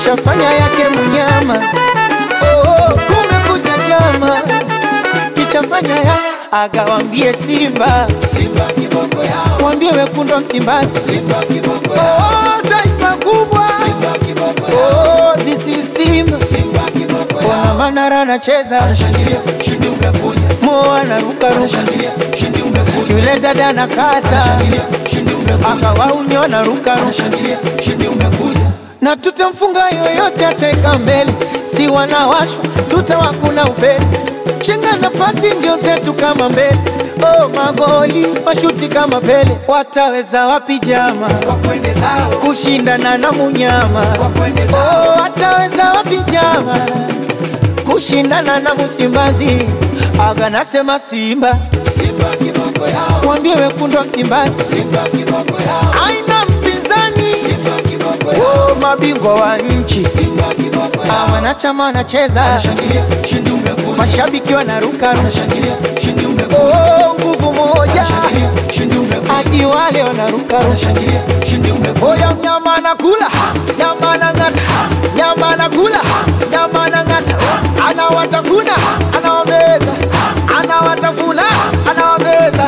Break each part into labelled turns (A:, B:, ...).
A: kishafanya yake mnyama. Oh, kumekucha chama kichafanya ya agawambie Simba,
B: Simba kiboko yao,
A: wambie wekundu wa Msimbazi,
B: Simba kiboko yao,
A: oh, taifa kubwa
B: Simba kiboko yao,
A: oh, this is Simba.
B: Simba kiboko
A: Ona
B: yao.
A: Manara anacheza,
B: Anashangilia, ushindi umekuja.
A: Mo anarukaruka,
B: Anashangilia, ushindi umekuja.
A: yule dada anakata,
B: Anashangilia, ushindi umekuja.
A: akawaunyo anarukaruka,
B: Anashangilia, ushindi umekuja.
A: na tutamfunga yoyote ataweka mbele, si wanawashwa tutawakuna upele, chenga na pasi ndio zetu kama mbele. Oh, magoli mashuti kama Pele, wataweza wapi jama
B: Wakwende zao,
A: kushindana na munyama?
B: wakwende zao.
A: Oh, wataweza wapi jama kushindana na Msimbazi? Aga nasema Simba,
B: Simba kiboko yao,
A: mwambie wekundu wa Msimbazi
B: Simba kiboko yao,
A: aina mpinzani.
B: Simba kiboko yao,
A: Oh, mabingwa wa nchi
B: Simba kiboko
A: Ah,
B: yao.
A: wanachama wanacheza,
B: Anashangilia, ushindi umekuja.
A: mashabiki wanaruka,
B: Anashangilia, ushindi umekuja.
A: oh, nguvu moja
B: Anashangilia, ushindi umekuja.
A: hadi wale wanaruka
B: Anashangilia, ushindi umekuja.
A: Oya mnyama anakula, nyama anang'ata, nyama anakula, nyama anang'ata, anawatafuna, anawameza, anawatafuna, anawameza.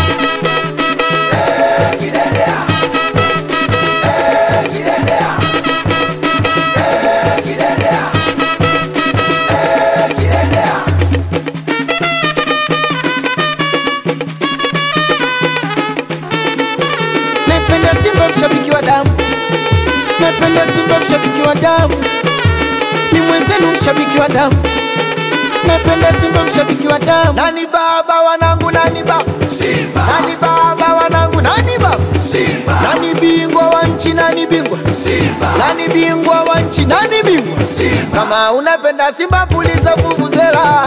A: Napenda Simba mshabiki wa damu, napenda Simba mshabiki wa damu, ni mwenzenu mshabiki wa damu, napenda Simba mshabiki wa damu. Nani baba wanangu, nani baba,
B: Simba,
A: nani baba wanangu, nani baba,
B: Simba,
A: nani bingwa wa nchi, nani bingwa,
B: Simba,
A: nani bingwa wa nchi, nani bingwa.
B: Simba.
A: Kama unapenda Simba puliza vuvuzela,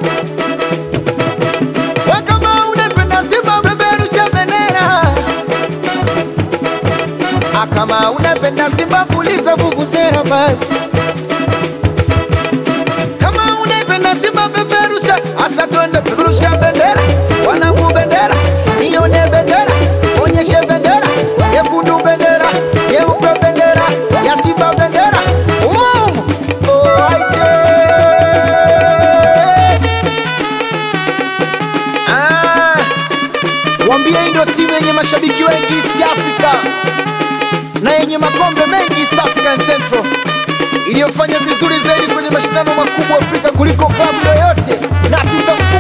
A: we kama unapenda Simba peperusha bendera. Ah, kama unapenda Simba puliza vuvuzela basi. Kama unapenda Simba peperusha, asa twende peperusha bendera, wanangu bendera, nione bendera, onyeshe bendera, nyekundu bendera, nyeupe bendera, ya Simba bendera, umumu oh, aite. Ah, wambie hii ndio timu yenye mashabiki wengi East Africa na yenye makombe mengi East African Central iliyofanya vizuri zaidi kwenye mashindano makubwa Afrika kuliko klabu yoyote, na tutamfunga